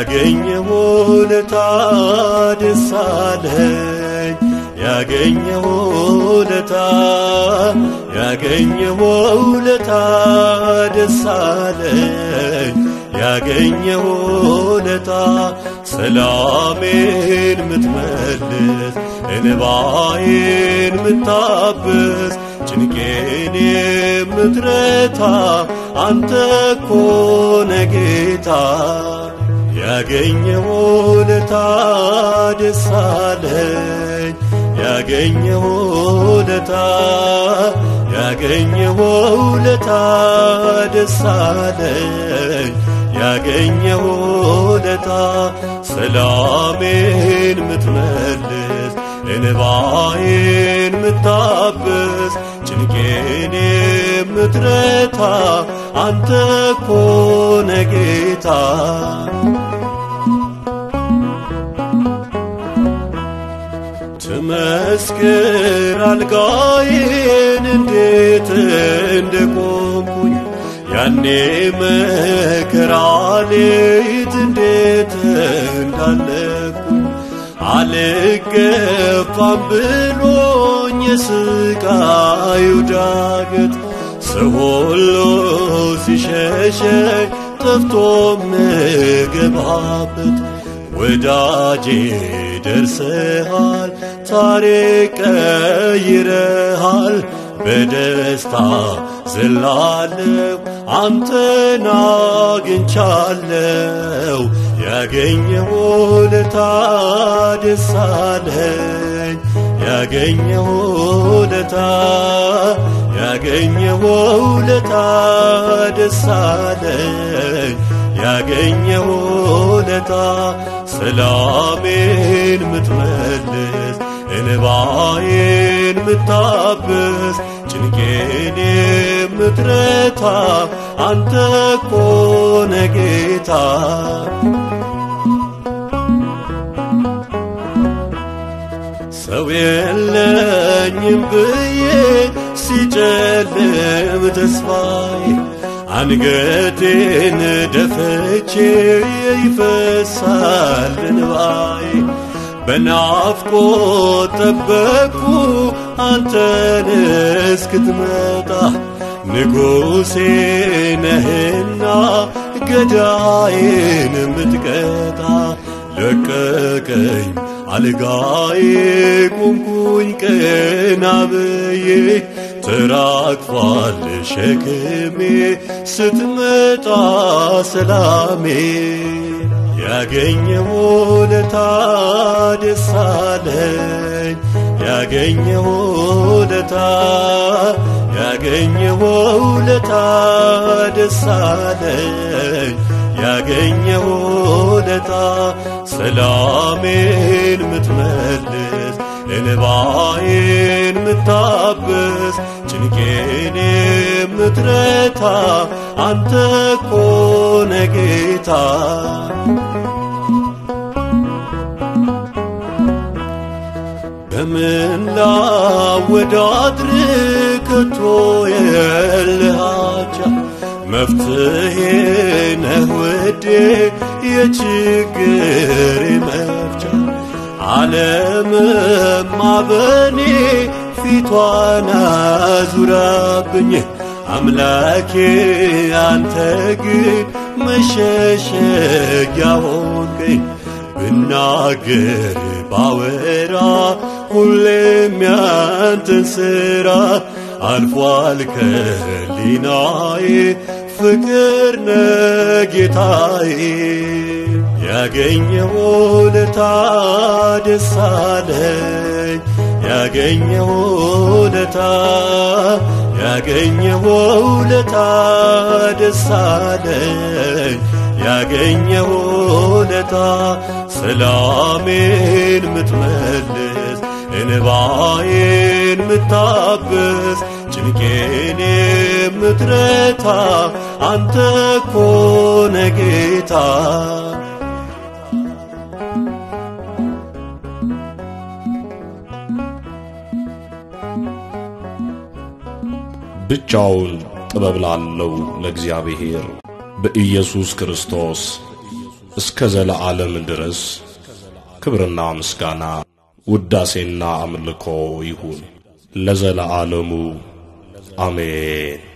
ያገኘሁ ለታ ደስ አለኝ ያገኘሁ ለታ ያገኘሁ ለታ ደስ አለኝ ያገኘሁ ለታ ሰላሜን ምትመልስ እንባዬን ምታብስ ጭንቄን የምትረታ አንተ ኮነ ጌታ ያገኘሁ ለታ ደስ አለኝ ያገኘሁ ለታ ያገኘሁ ለታ ደስ አለኝ ያገኘሁ ለታ ሰላሜን ምትመልስ እንባዬን ምታብስ ጭንቄን የምትረታ አንተ ኮነ ጌታ ትመስክር አልጋዬን እንዴት እንደቆምኩኝ ያኔ መከራ ሌት እንዴት እንዳለኩኝ አልገፋም ብሎኝ የስቃዩ ዳገት ሰው ሁሉ ሲሸሸኝ ጠፍቶ ምገባበት ወዳጄ ደርሰሃል፣ ታሪክ ቀይረሃል። በደስታ ዘላለው አንተን አግኝቻለው። ያገኘሁ ለታ ደስ አለኝ ያገኘሁ ለታ ያገኘሁ ለታ ደስ አለኝ ያገኘሁ ለታ ሰላሜን ምትመልስ እንባዬን ምታብስ ጭንቄን የምትረታ አንተ ኮነ ጌታ ሰው የለኝም ብዬ ሲጨልም ተስፋዬ አንገቴን ደፍቼ ይፈሳል እንባዬ በናፍቆት ጠበቅኩ አንተን እስክትመጣ ንጉሴ ነህና ገዳዬን ምትቀጣ ለቀቀኝ አልጋዬ ቁምኩኝ ቀና ብዬ ተራግፏል ሸክሜ ስትመጣ ሰላሜ ያገኘሁ ለታ ደስ አለኝ ያገኘሁ ለታ ያገኘሁ ለታ ደስ አለኝ ያገኘሁ ለታ ሰላሜን ምትመልስ እንባዬን ምታብስ ጭንቄን የምትረታ አንተ ኮነ ጌታ በምን ላወዳድር ከቶ የልሃቻ መፍትሄ ነህ ውዴ የችግሬ መፍቻ ዓለምማ በኔ ፊቷን አዙራብኝ አምላኬ አንተ ግን መሸሸጊያ ሆንከኝ ብናገር ባወራ ሁሌም ያንተን ሥራ አልፏል ከሊናዬ ፍቅር ነጌታዬ ያገኘሁ ለታ ደስ አለኝ ያገኘሁ ለታ ያገኘሁ ለታ ደስ አለኝ ያገኘሁ ለታ ሰላሜን ምትመልስ እንባዬን ምታብስ ጭንቄን የምትረታ አንተ ኮነ ጌታ ብቻውን ጥበብ ላለው ለእግዚአብሔር በኢየሱስ ክርስቶስ እስከ ዘለዓለም ድረስ ክብርና ምስጋና ውዳሴና አምልኮ ይሁን ለዘለዓለሙ አሜን።